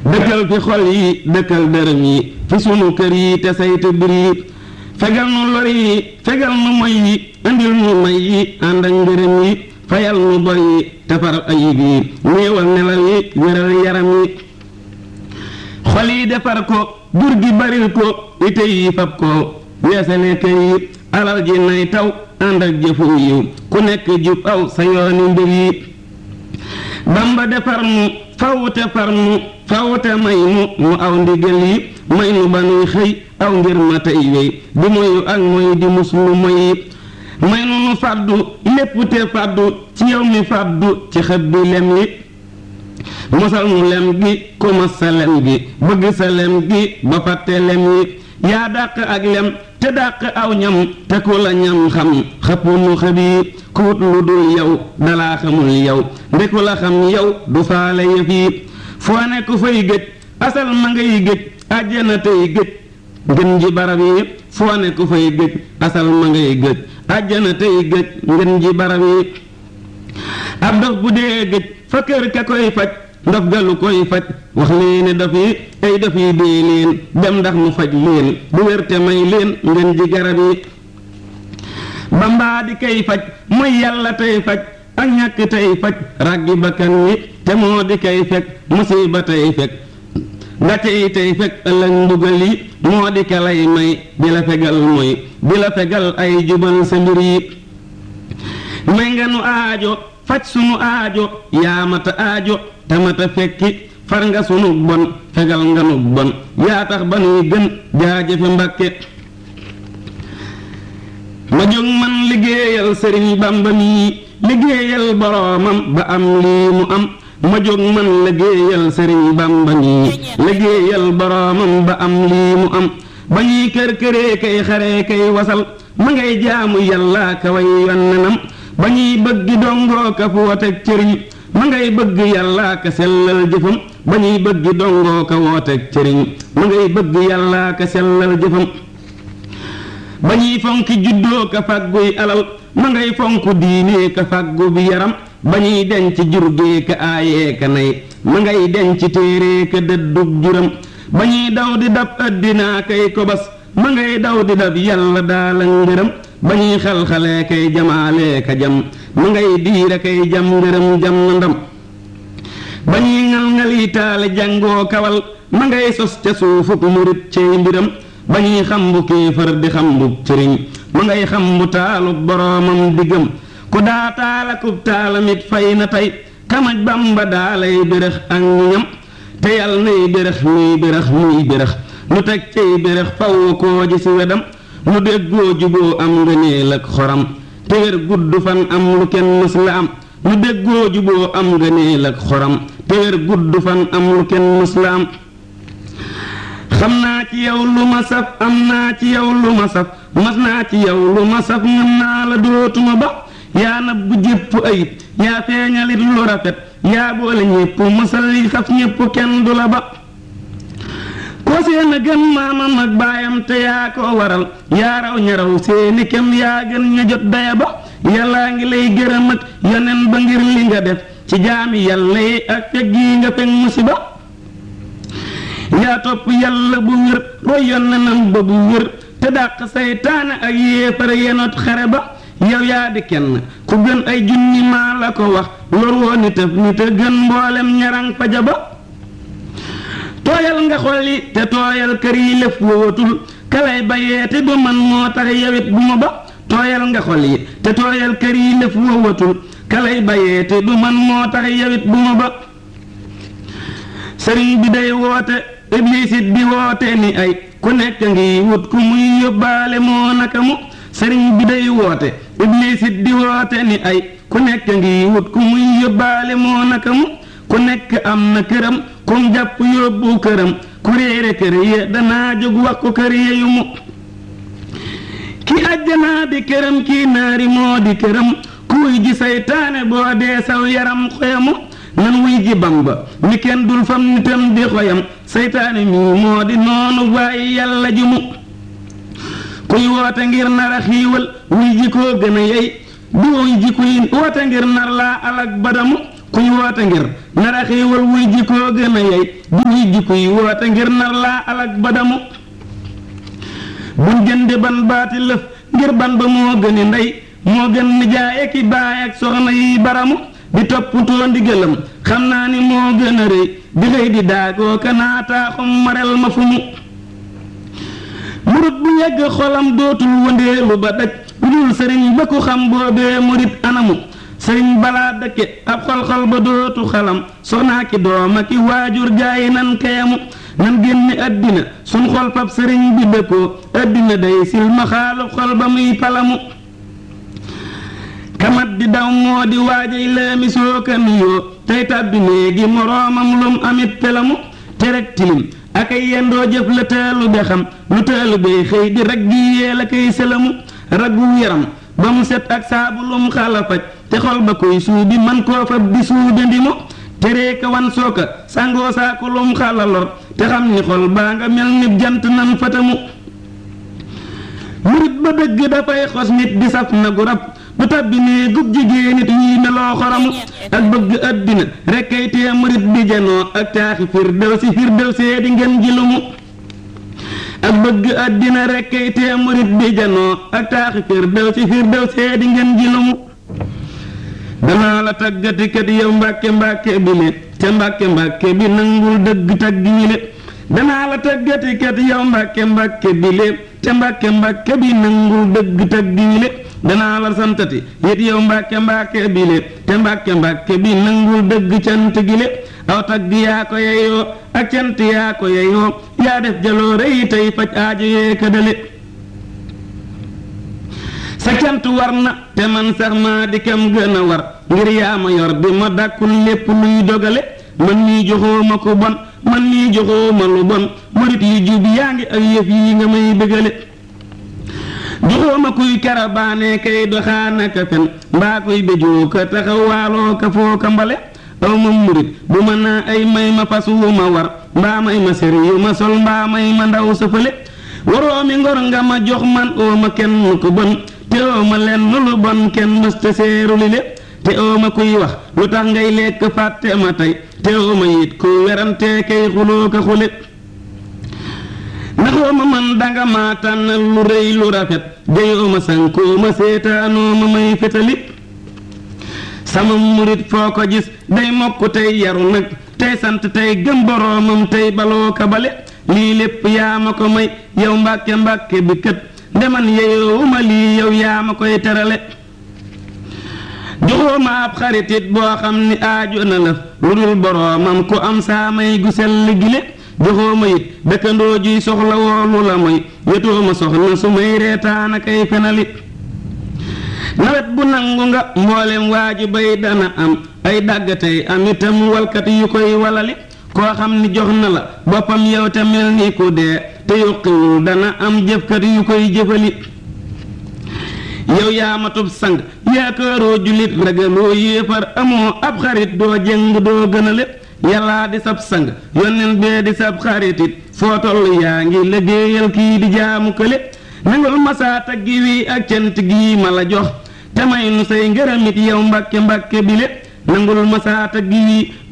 dëkkal fi xol yi dëkkal dërëm yi fi sunu kër yi te saytu bir yi fegal nu lor yi fegal nu moy yi indil nu may yi ànd ak ngërëm yi fayal nu bor yi te far ayib yi néewal nelaw yi wéral yaram yi xol yi defar ko jur gi baril ko ite yi fab ko weesale kër yi alal ji nay taw ànd ak jëfu yiw ku nekk jub aw sa yooni mbir yi bamba defar nu fawute far nu fawute may nu nu aw ndigal yi may nu ba nuy xëy aw ngir ma tey wéy di moyu ak moy di muslu moy yi may nu nu fàddu lépp te fàddu ci yow mi fàddu ci xët bi lem yi mosal nu lem gi ku mos sa lem gi bëgg sa lem gi ba fàtte lem yi yaa dàq ak lem te dàq aw ñam te ku la ñam xam xëpp nu xëbi ku wut lu dul yow dalaa xamul yow ndeku la xam yow du faale yëf yi foo ne ku fay gëj asal ma ngay gëj àjjana tey gëj ngën ji barab yi foo ne ku fay gëj asal ma ngay gëj àjjana tey gëj ngën ji barab yi ab dof bu dee gëj fa kër ka koy faj ndof galu koy faj wax leene daf yi ay daf yi dee leen dem ndax mu faj leen bu wér te may leen ngeen ji garab yi bambaa di kay faj mooy yàlla tey faj ak ñàkk tey faj ràggi bakkan yi te moo di kay fekk musiba tey fekk gàcce yi tey fekk ëllëg mbugal yi moo di ka lay may di la fegal mooy di la fegal ay jubal sa mbir yi may nga nu aajo faj sunu aajo yaamata aajo tamata fekki far nga sunu bon fegal nga nu bon yaa tax ba nuy gën jaajëfe mbàkke ma jóg man liggéeyal sëriñ bamba mii liggéeyal boroomam ba am lii mu am ma jóg man liggéeyal sëriñ bamba mii liggéeyal boroomam ba am lii mu am ba ñuy kër këree kay xaree kay wasal ma ngay jaamu yàlla ka way yonnenam ba ñuy bëgg dongoo ka fu woteeg cëriñ ma ngay bëgg yàlla ka sellal jëfam ba ñuy bëgg dongoo ka wooteeg cëriñ ma ngay bëgg yàlla ka sellal jëfam ba ñuy fonki juddoo ka fàgguy alal ma ngay fonk diine ka fàggu bi yaram ba ñuy denc jurgee ka aayee ka nay ma ngay denc téere ka dëddug juram ba ñuy daw di dab addinaa kay kobas ma ngay daw di dab yàlla daala ngërëm ba ñuy xal-xalee kay jamaalee ka jam ma ngay diire kay jam ngërëm jam na ndam ba ñuy ngal-ngali taale jàngoo kawal ma ngay sos ca suufuk murit cey mbiram ba ñuy xambu kéefër di xambu sëriñ ma ngay xambu taalu boroomam diggam ku daa taalakub taalamit fay na tey kamaj bamba daalay bérëx ak ñam te yàlla nay bérëx muy bérëx muy bérëx nu teg cey bérëx faw koo ji si wedam nu déggoo juboo am ngëneel ak xoram te wér gudd fan am lu kenn mës la am nu déggoo juboo am ngëneel ak xoram te wér gudd fan am lu kenn mës la am xam naa ci yow lu ma saf am naa ci yow lu ma saf mas naa ci yow lu ma saf ngam naa la dootuma ba yaa nab bu jépp ayib yaa feeñalit lu rafet yaa boole ñépp masal yi xaf ñépp kenn du la ba koo seen a gën maamam ak baayam te yaa ko waral yaa raw ña raw seeni kem yaa gën ña jot daya ba yàllaa ngi lay gërëm ak yonen ba ngir li nga def ci jaami yàlla yi ak fekk yi nga fekk musiba yaa topp yàlla bu wér roy yonenam ba bu wér te dàq saytaane ak yéefar yenot xare ba yow yaa di kenn ku gën ay junni maa la ko wax lor woo ni tëf ni te gën mboolem ñarang faja ba tooyal nga xol yi te tooyal kër yi lëf wootul kalay bayeete ba man moo tax yawit bu ma ba tooyal nga xol yi te tooyal kër yi lëf woowatul kalay bayeete ba man moo tax yawit bu ma ba sëriñ bi day woote iblisit di woote ni ay ku nekk ngi wut ku muy yóbbaale moo naka mu sëriñ bi day woote iblisit di woote ni ay ku nekk ngi wut ku muy yóbbaale moo naka mu ku nekk am na këram kum jàpp yóbbu këram ku réere kër ya danaa jóg wax ko kër ya yu mu ki àjjanaa di këram kii naari moo di këram ku wuy ji saytaane boo dee saw yaram xoyamu nan wuy ji bamba mi kenn dul fam nitam di xoyam saytaane mi moo di noonu waaye yàlla ji mu kuy woote ngir nar a xiiwal wuy ji koo gën a yey du wuy ji kuy woote ngir nar laa alak badamu kuy woote ngir nar a xéewal wuy ji koo gën a yey di wuy ji kuy woote ngir nar laa alak ba damu buñ jënde ban baati lëf ngir ban ba moo gëni ndey moo gën nijaay ak i baay ak soxna yi baramu di toppatoo ndigalam xam naa ni moo gën a rëy di xëy di daagoo ka naataaxum marel ma fu mu murit bu yegg xolam dootul wëndeelu ba daj lu dul sëriñ ba ku xam boobee murit anamu sëriñ balaa dëkke ab xol-xol ba dootu xalam soxnaa ki dooma ki waajur gaayi nan kayamu nan génne àddina sun xol fab sëriñ bi dëkkoo àddina day sil ma xaalu xol ba muy palamu kamat di daw moo di waajay laami soo ka nuyoo tey tàbbi néegi moroomam lum amit pelamu te rek tilim ak ay yendoo jëf la taalu be xam lu taalu bey xëy di rag gi yee la koy sëlamu raggu yaram ba mu set ak saabu lum xala faj te xol ba koy suubi man koo fab di suudandi mu teree ka wan sooka sangoo saako lum xala lor te xam ni xol baa nga mel ni jant nan fatamu murit ba dëgg dafay xos nit di saf na gu rab du tabbi nee gub jigéen nit yi meloo xoramu ak bëgg àddina rekk ay tee murit bi janoo ak taaxi firdew si firdew see di ngeen ji lumu ak bëgg àddina rekk ay tee murit bi janoo ak taaxi firdew si firdew see di ngeen ji lumu danaa la taggati kat yow mbàkke mbàkke bi le te mbàkke mbàkke bi nangul dëgg tagg ñi le danaa la taggati kat yow mbàkke mbàkke bi le te mbàkke mbàkke bi nangul dëgg tagg ñi le danaa la santati yit yow mbàkke mbàkke bi le te mbàkke mbàkke bi nangul dëgg cant gi le aw tagg yaa ko yeyoo ak cant yaa ko yeyoo yaa def jaloore yi tey faj aajo yee këdale sa cant war na te man sax maa di kam gën a war ngir yaa ma yor di ma dàkkul lépp luy dogale man nii joxoo ma ko bon man nii joxoo ma lu bon murit yu jub yaa ngi ak yëf yi nga may bëggale joxoo ma kuy karabaane kay doxaana ka fen mbaa koy béjoo ka taxawaaloo ka foo ka mbale aw ma murit bu ma naa ay may ma fas wu ma war mbaa may ma sër yu ma sol mbaa may ma ndaw sa fële waroo mi ngor nga ma jox man oo ma kenn ko bon te oo ma lenn lu bon kenn mësta seeru li le te oo ma kuy wax lu tax ngay lekk fàtte ma tey te oo ma it ku werante kay xuloo ka xule ndaxoo ma man danga ma tànnal lu rëy lu rafet jeyoo ma sankoo ma seetaanoo ma may fetali sama murit foo ko gis day mokk tey yaru nag tey sant tey gëm boroomam tey baloo ka bale lii lépp yaa ma ko may yow mbàkke mbàkke bi kët ndeman yeyoowu ma lii yow yaa ma koy terale joxoo ma ab xaritit boo xam ni aajo na lëf lu dul boroomam ku am saa may gu sell gile joxoo ma it dëkkandoo juy soxla woolu la mooy yetoo ma soxna su may reetaan ak ay fenali nawet bu nangu nga mboolem waaju bay dana am ay dàggatey am itam walkat yu koy walali koo xam ni jox na la boppam yow te mel ni ku dee te yokkiwul dana am jëfkat yu koy jëfali yow yaa matub sang yaakaaroo jullit ragaloo yéefar amoo ab xarit doo jëng doo gënale yàllaa di sab sang yonneen bee di sab xaritit foo toll yaa ngi liggéeyal kii di jaamu kële nangul masaa taggi wi ak cant gii ma la jox te may nu say ngërëmit yow mbàkke mbàkke bile nangul masaa taggi wi